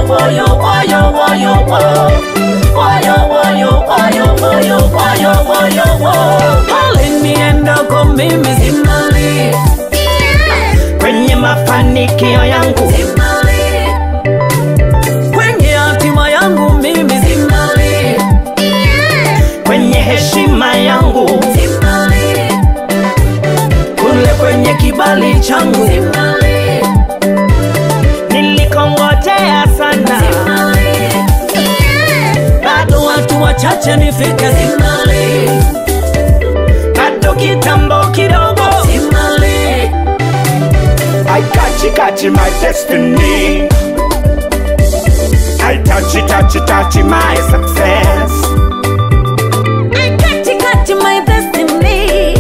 woyo woyo woyo wo woyo woyo woyo woyo woyo woyo wo aliniendako mimi simali kwenye mafanikio yangu simali kwenye hatima yangu mimi simali kwenye heshima yangu simali kule kwenye kibali changu simali nilikongojea sana simali bado watu wachache nifike simali bado kitambo kidogo simali I catch it, catch it, my destiny I touch it, touch it, touch it, my success I catch it, catch it, my destiny.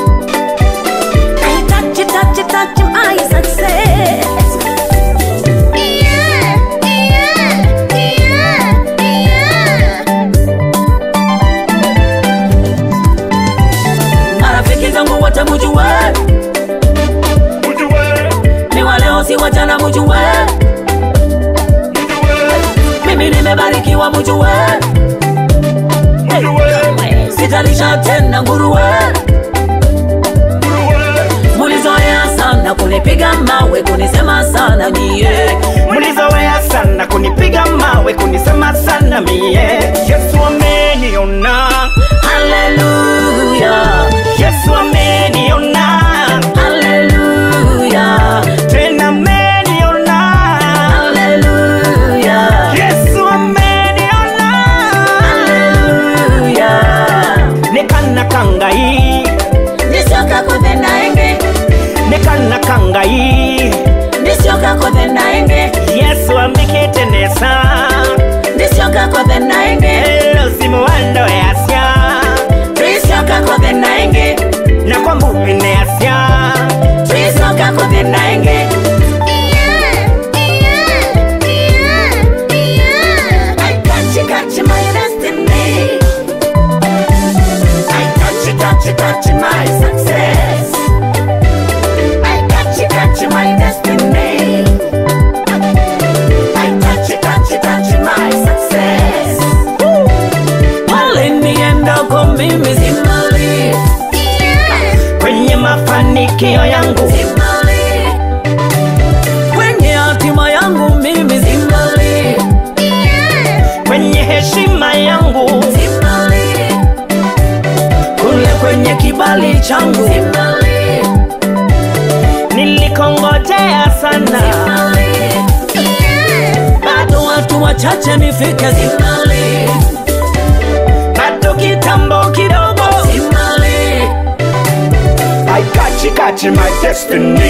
I touch it, touch it, touch it, my success. Yeah, yeah, yeah, yeah. Marafiki zangu wote mujue, Ujue, ni wa leo si wa jana mujue, ujue, mimi nimebarikiwa mujue, ujue, sitalisha tena nguruwe. ujue Mulizoea sana kunipiga mawe kunisema sana nyie Mlizoea sana kunipiga mawe kunisema sana mie Yesu ameniona Haleluya, Yesu ameniona haleluya, tena ameniona haleluya, Yesu ameniona haleluya. nekana kangai Nisioka kutenda enge, nekana kangai nisioka kutenda enge, Yesu ambikitenesa nisioka kutenda enge, elosimu wandoyasya nisioka kutenda enge, na kwambumineasya nisioka kutenda enge. I catch it, catch my destiny. I catch it, catch it, catch my success. I catch it, catch my destiny. I catch it, catch it, catch my success. Waliniendako mimi simali, kwenye mafanikio yangu simali. Kwenye hatima yangu mimi simali, kwenye heshima yangu simali. kule kwenye kibali changu Simali, nilikongojea sana simali. Bado watu wachache nifike simali, bado kitambo kidogo simali. I catch it, catch it, my destiny